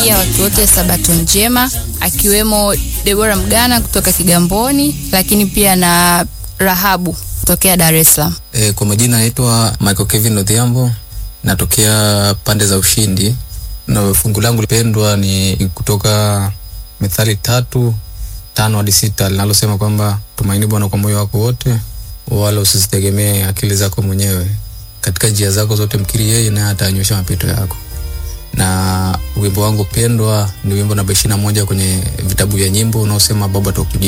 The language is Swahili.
nawatakia watu wote sabato njema, akiwemo Debora Mgana kutoka Kigamboni, lakini pia na Rahabu kutokea Dar es Salaam. E, kwa majina naitwa Michael Kevin Odhiambo, natokea pande za Ushindi na fungu langu lipendwa ni kutoka Methali tatu tano hadi sita linalosema kwamba tumaini Bwana kwa moyo wako wote, wala usizitegemee akili zako mwenyewe. Katika njia zako zote mkiri yeye, naye atanyosha mapito yako. Na wimbo wangu pendwa ni wimbo namba ishirini na moja kwenye vitabu vya nyimbo unaosema Baba tukujia